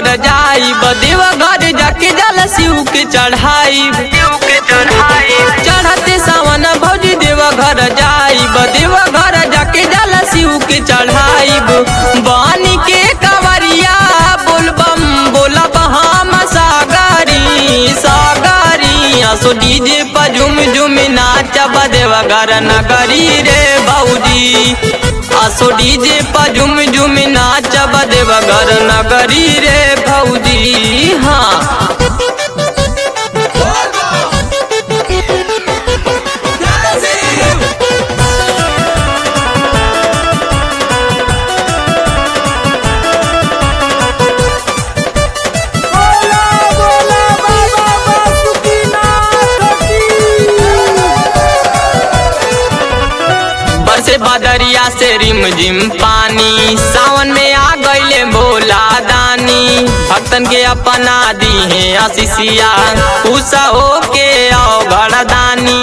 घर जाई देव घर जाके जल शिव के चढ़ाई चढ़ते सावन भौजी देव घर जाई देव घर जाके जल शिव के चढ़ाई बानी के कवरिया बोलबम बोलब हम सागरी सागरी असो डीजे पर झुम झुम नाचब देव घर नगरी रे भौजी असो डीजे पर झुम झुम नाचब देव घर नगरी रे भौजी हाँ बोला बोला बाबा बासुकीनाथ की बरसे बदरिया से रिम झिम पानी सावन में आ गईले भोला दानी भक्तन के अपना दी है आशीषिया उषा हो के आओ दानी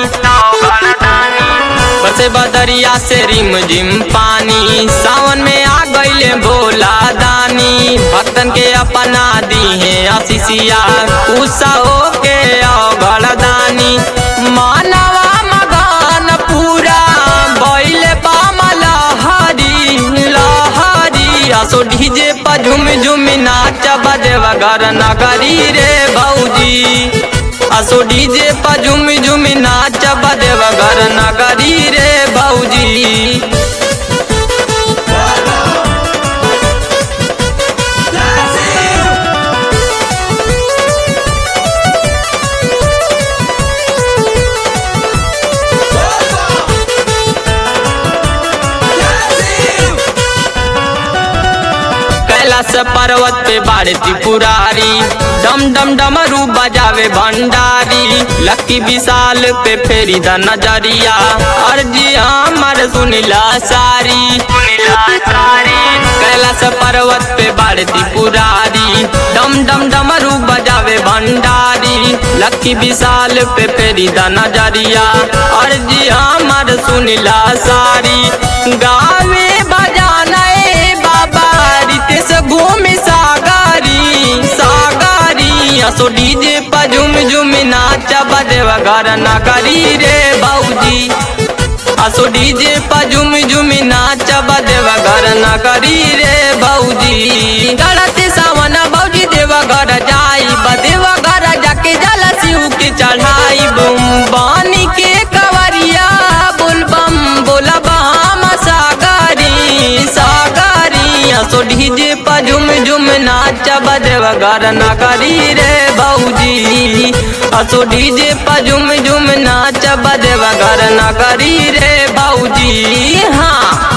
बरसे बदरिया से रिम झिम पानी सावन में आ गईले भोला दानी भक्तन के अपना दी है आशीषिया उषा हो के आओ दानी मानवा मगन पूरा बैले पाम लहरी लहरी असो डीजे पर झुम झुम नाच बजेवा घर नगरी रे भौजी असो डीजे पर झुम झुम नाच बजेवा घर नगरी रे भौजी कैलाश पर्वत पे बाड़ती पुरारी डम डम डमरू बजावे भंडारी लक्की विशाल पे फेरी द नजरिया अर्जी हमर सुनिला सारी कैलाश पर्वत पे बाड़ती पुरारी डम डम डमरू बजावे भंडारी लक्की विशाल पे फेरी द नजरिया अर्जी हमर सुनिला सारी गावे बजाना ए बाबा रितेश घूमे सागरी सागरी असो डीजे पर झुम झुम नाच बजेवा घर नगरी रे भौजी असो डीजे पर झुम झुम नाच बजेवा घर नगरी रे भौजी गणते सावन भौजी देवा घर जाई बदेवा घर जाके जल शिव के चढ़ाई बुम बानी के कवरिया बोलबम बोलब हम सागरी सागरी असो डीजे पर झुम झुम नाच बजेवा घर नगरी रे भौजी असो डीजे पर झुम झुम नाच बजेवा घर नगरी रे भौजी हाँ